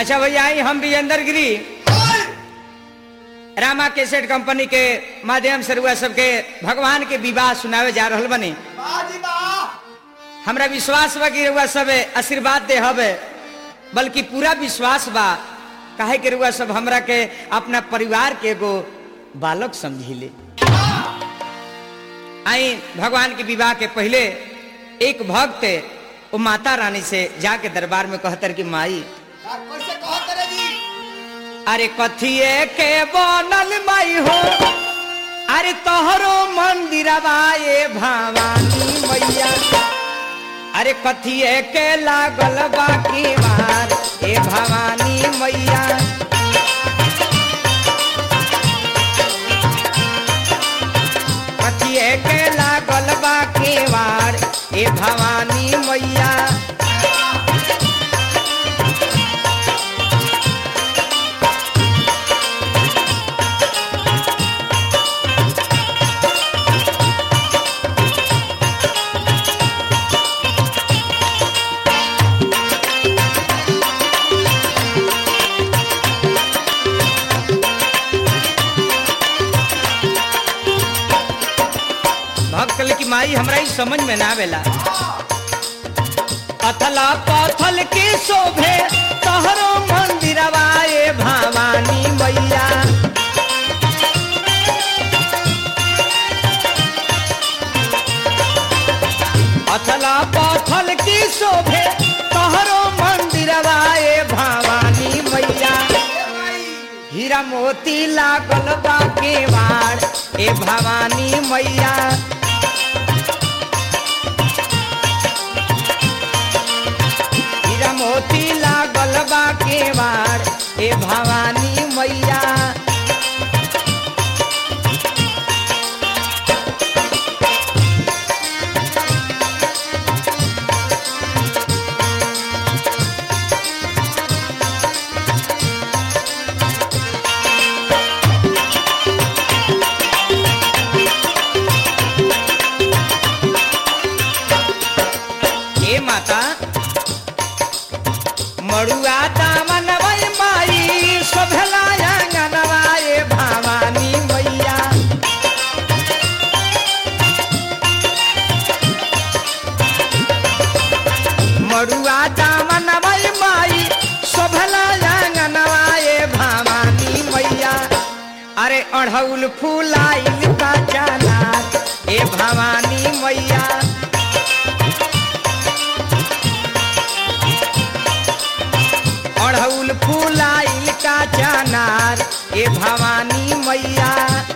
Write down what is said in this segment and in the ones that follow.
अच्छा भैया आई हम विजेंद्र गिरी रामा केसेट कंपनी के माध्यम से रुआ सबके भगवान के विवाह सुनावे जा रहल बनी हमरा विश्वास बा कि रुआ सब आशीर्वाद दे हवे बल्कि पूरा विश्वास बा काहे कि रुआ सब हमरा के अपना परिवार के एगो बालक समझिले आई भगवान के विवाह के पहले एक भक्त वो माता रानी से जाके दरबार में कहतर कि माई कैसे कहो करे जी अरे कथिए के बनल माई हो अरे तोहरो मंदिरवा ये भवानी मैया अरे कथिए के लागल बाकी मार ए भवानी मैया कथिए के लागल बाकी मार ए भवानी मैया भक्त कहले कि माई हमरा ई समझ में ना आवेला पथला पथल के शोभे तोहरो मंदिरवा ए भवानी मैया पथला पथल की शोभे तोहरो मंदिरवा ए भवानी मैया हीरा मोती लागल बा केवाड़ ए भवानी मैया हीरा मोती लागल बा केवाड़ ए भवानी मैया हे माता मड़ुआ दामन वै माई शोभला आंगनवा ए भवानी मैया मड़ुआ दामन वै माई शोभला आंगनवा ए भवानी मैया अरे अढ़ौल फूलाइल का जाना ए भवानी मैया अढ़ौल फूलाइल का चनार ए भवानी मैया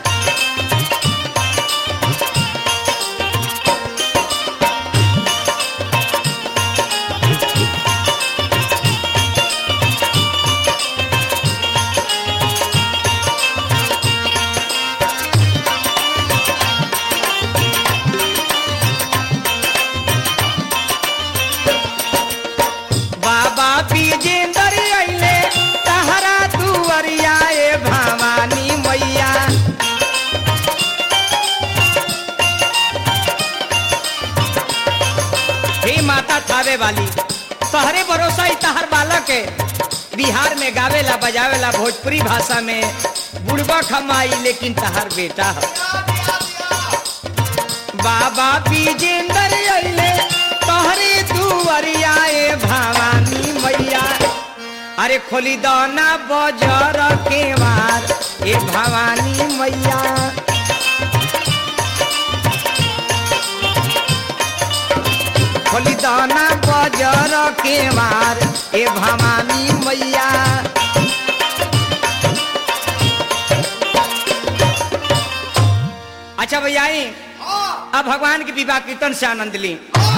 बाबा विजेंद्र अइले तहरा दुअरिया ए भवानी मैया हे माता थावे वाली तहरे भरोसा ही तहर बालक है बिहार में गावेला बजावेला भोजपुरी भाषा में बुढ़बा खमाई लेकिन तहर बेटा है बाबा विजेंद्र अइले तोहरे दुवरिया ए भवानी मैया अरे खोली दाना बजर के मार ए भवानी मैया खोली दाना बजर के मार ए भवानी मैया अच्छा भैया आई अब भगवान के विवाह कीर्तन से आनंद ली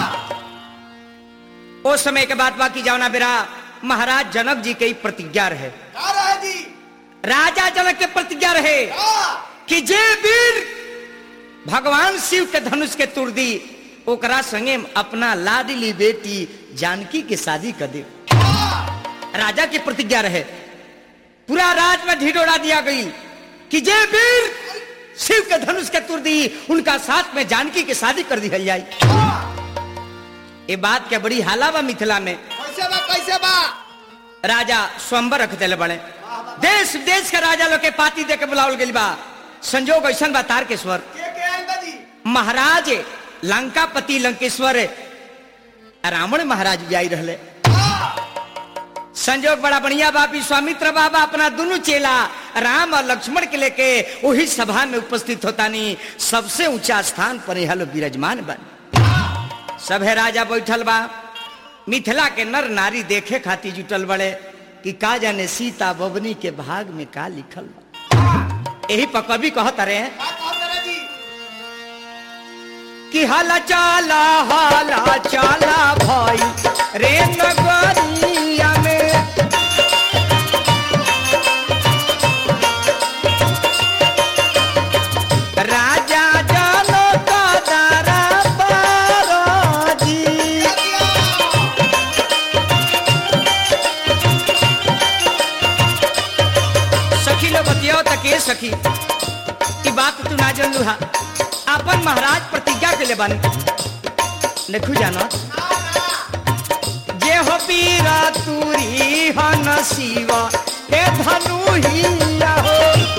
उस समय के बाद बाकी जावना बेरा महाराज जनक जी के ही प्रतिज्ञा रहे का रहे जी राजा जनक के प्रतिज्ञा रहे का कि जे वीर भगवान शिव के धनुष के तुर दी ओकरा संगे अपना लाडली बेटी जानकी के शादी कर दे राजा की प्रतिज्ञा रहे पूरा राज में ढिढोरा दिया गई कि जे वीर शिव के धनुष के तुर दी उनका साथ में जानकी की शादी कर दी जाए ये बात क्या बड़ी हाला बा मिथिला में कैसे बा कैसे बा राजा स्वयंवर रख दिले बड़े देश देश के राजा लोग के पाती दे के बुलावल गइल बा संजोग ऐसन बा तारकेश्वर के के आइल बा जी महाराज लंकापति लंकेश्वर रावण महाराज भी आई रहले संजोग बड़ा बढ़िया बा विश्वामित्र बाबा अपना दोनों चेला राम और लक्ष्मण के लेके वही सभा में उपस्थित होता नहीं सबसे ऊंचा स्थान पर यह लोग विराजमान बन सभे राजा बैठल बा मिथिला के नर नारी देखे खातिर जुटल बड़े कि का जाने सीता बबनी के भाग में का लिखल बा यही पर कवि कहत रहे का कहत रहे जी कि हाला चाला हाला चाला भाई रे नगरिया में राजा जानो का दारा बारोजी सखी लोग बतियाओ तके सखी ई बात तू ना जानलू हा अपन महाराज प्रतिज्ञा के ले बन देखू जाना जे हो पीरा तूरी हो नसीवा हे धनु हिया हो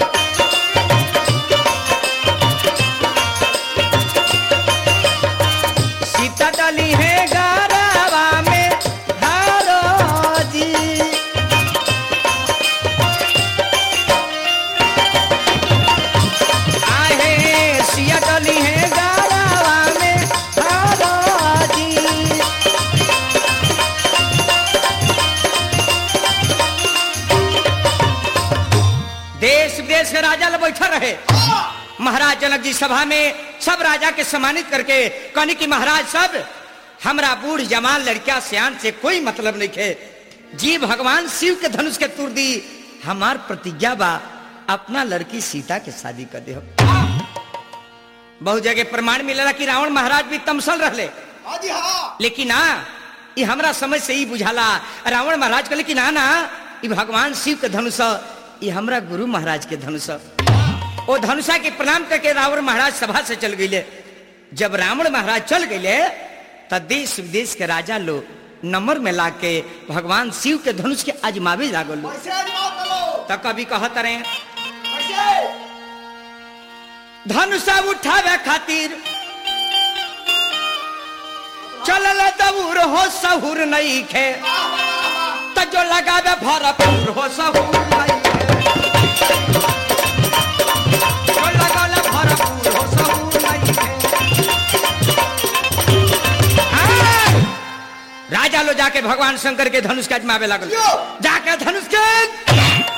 सीता डली है गारावा में हारो जी आहे सिया डली है गारावा में हारो जी देश विदेश के राजा लोग बैठा रहे महाराज जनक जी सभा में सब राजा के सम्मानित करके कहनी कि महाराज सब हमरा बूढ़ जवान लड़किया सियान से कोई मतलब नहीं है जी भगवान शिव के धनुष के तुर दी हमार प्रतिज्ञा बा अपना लड़की सीता के शादी कर दे बहुत जगह प्रमाण मिलेला कि रावण महाराज भी तमसल रहले हाँ जी हाँ लेकिन ना ये हमरा समझ से ही बुझाला रावण महाराज कहले कि ना ना ये भगवान शिव के धनुष ह, ये हमरा गुरु महाराज के धनुष ह। ओ धनुषा के प्रणाम करके रावण महाराज सभा से चल गईले जब रावण महाराज चल गईले त देश विदेश के राजा लोग नंबर में ला के भगवान शिव के धनुष के आजमावे लागल लोग। कैसे आजमाओ करो त कभी कहत रहे कैसे धनुषा उठावे खातिर चलल दबूर हो सहूर नहीं खे वाह वाह वाह त जो लगावे भरपूर हो सहूर नहीं खे जो लगावे भरपूर हो सहूर नहीं खे हाँ! राजा लो जाके भगवान शंकर के धनुष के आजमावे लागल क्यों? जाके धनुष के